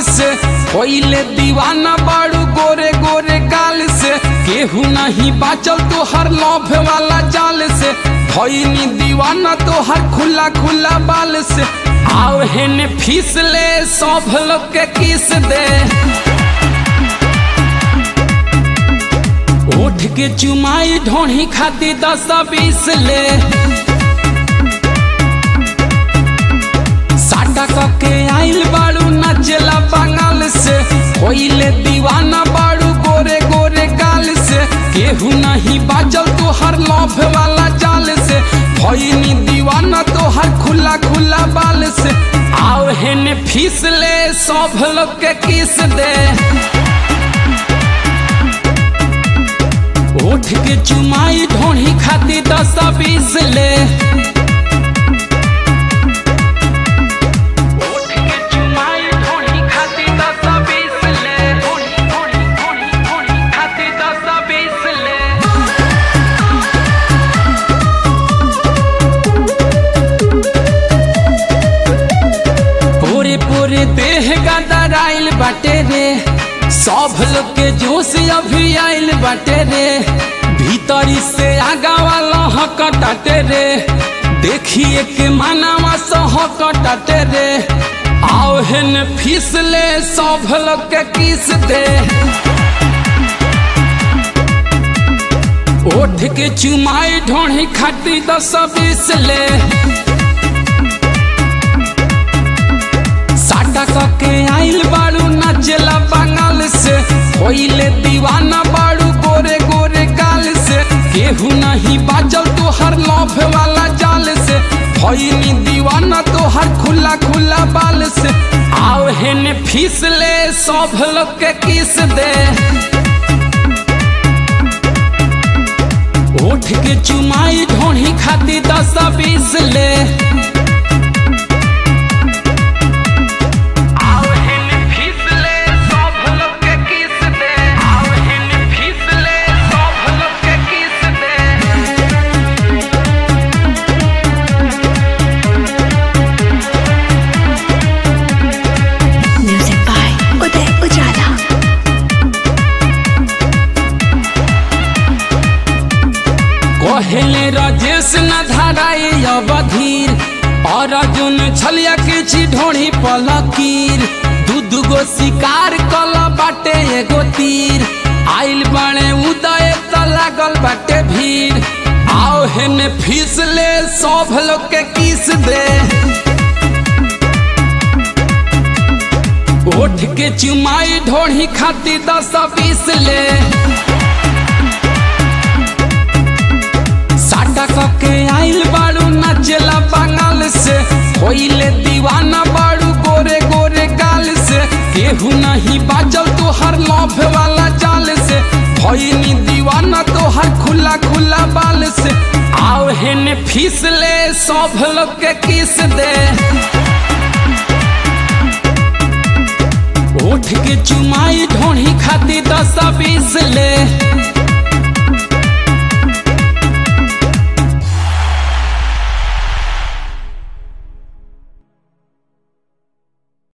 से पहिले दीवाना बाड़ू गोरे गोरे गाल से केहू नहीं बाचल तो हर लौफ वाला जाल से भईनी दीवाना तो हर खुला खुला बाल से आओ हेने फीस ले सब लोग के किस दे उठ के चुमाई ढोही खाती दस बीस ले साटा कके आइल बाड़ू नचला बंगाल से होइले दीवाना बाड़ू गोरे गोरे गाल से केहू नहीं बाजल तो हर लौफ वाला जाल से भईनी दीवाना तो हर खुला खुला बाल से आओ हेने फीस ले सब लोग के किस दे उठ के चुमाई ढोही खाती दस बीस ले उठ के चुमाई ढोही खाती दस बीस ले ढोही ढोही ढोही ढोही खाती दस बीस ले पूरे पूरे देह गदराइल बाटे रे सब लोग के जोश अभी आइल बाटे रे भीतरी से आगा वाला हकटाटे रे देखिए के मानावा सहकटाटे रे आओ हेन फिसले सब लोग के किस दे ओठ के चुमाई ढोही खाती दस बीस ले साटा कके आइल बाड़ू नचला बंगाल से होइले दीवाना बाड़ू गोरे गोरे गाल से केहू नहीं बाजल तो हर लौफ वाला जाल से भईनी दीवाना तो हर खुला खुला बाल से आओ हेने फीस ले सब लोग के किस दे उठ के चुमाई ढोही खाती दस बीस ले आओ हेने फिसले सब लोग के किस दे आओ हेने फिसले सब लोग के किस दे Music by Uday Ujala. कहले राजेश न धराए अवधीर और अर्जुन छलिया के छी ढोड़ी पलकीर दू दुगो शिकार कल बाटे एगो तीर आइल बने उदय त लागल बाटे भीड़ आओ हेने फिसले सब लोग के किस दे उठ के चुमाई ढोड़ी खाती दस बीस ले साटा कके आइल बाड़ू नचला बंगाल से होइले दीवाना बाड़ू गोरे गोरे गाल से केहू नहीं बाजल तो हर लौफ वाला जाल से भईनी दीवाना तो हर खुला खुला बाल से आओ हेने फिसले सब लोग के किस दे उठ के चुमाई ढोही खाती दस बीस ले